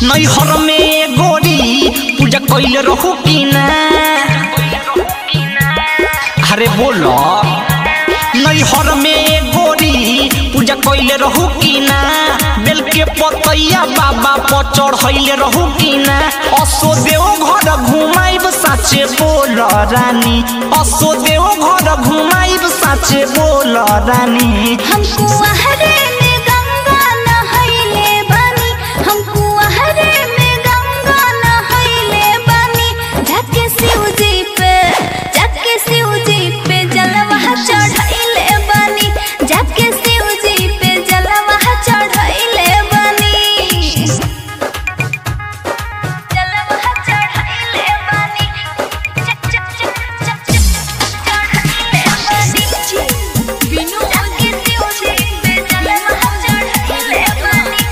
नैहर में गोरी पूजा कैले रहू कि ना अरे बोलो नैहर में गोरी पूजा कैले रहू कि ना बेल के पतैया बाबा पर चढ़ैले रहू कि ना असो देव घर घुमाइब साचे बोल रानी असो देव घर घुमाइब साचे बोल रानी हमको आहरे में गंगा नहैले बानी हमको आहरे में गंगा नहैले बानी जाके शिव जी पे जाके शिव जी पे जलवा चढ़ैले बानी जाके शिव जी पे जलवा चढ़ैले बानी जलवा चढ़ैले बानी चक चक चक चक चक चढ़ैले बानी बिनु जाके शिव जी पे जलवा चढ़ैले बानी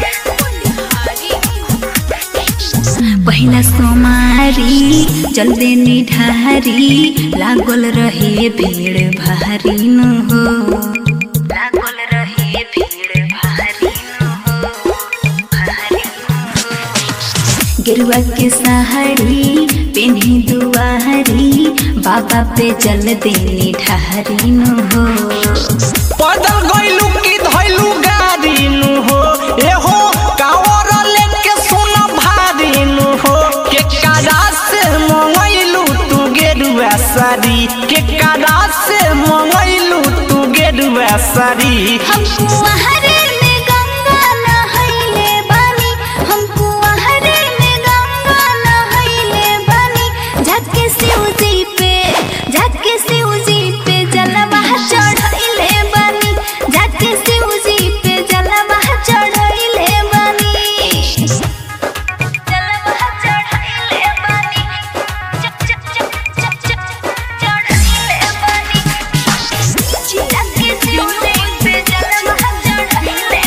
पहिला सोमारी जल्दे निढारी लागल रहे भीड़ भारी न हो लागल रहे भीड़ भारी न हो भारी न हो। गेरुआ के सहारी पेन्ही दुआरी बाबा पे जल देनी ढारी न हो पैदल गइलू की धइलू गाड़ी नु हो एहो कावर लेके सुन भारी नु हो के कादा से मंगइलू तू गेरुआ साड़ी के कादा से मंगइलू तू गेरुआ साड़ी हमको आहरे में गंगा नहैले बानी हमको आहरे में गंगा नहैले बानी जाके शिव जी पे जाके शिव जी पे जलवा चढ़ैले बानी जाके शिव जी पे जलवा चढ़ैले बानी जलवा चढ़ैले बानी चक चक चक चक चक चढ़ैले बानी जाके शिव जी पे जलवा चढ़ैले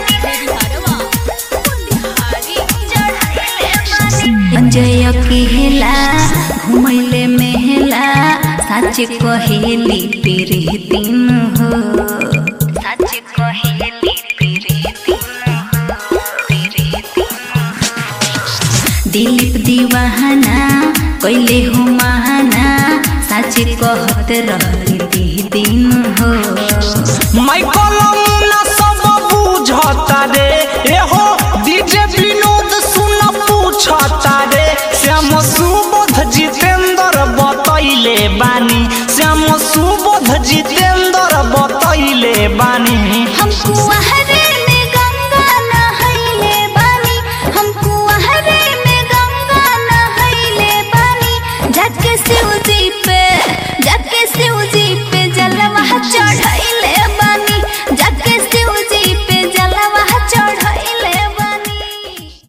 बानी अंजय अकेला घुमैले मेहला सच कहेली तेरे दिन हो सच कहेली तेरे दिन हो तेरे दिन हो दिलीप दीवाना कैले हो महाना सच कहत रहली दिन हो माइकल मुन्ना सब बुझता रे एहो डीजे विनोद सुन पूछता रे श्याम सुबोध जितेंद्र बतैले बानी श्याम सुबोध जितेंद्र बतैले बानी हमको आहरे में गंगा नहैले बानी हमको आहरे में गंगा नहैले बानी जाके शिव जी पे जाके शिव जी पे जलवा चढ़ैले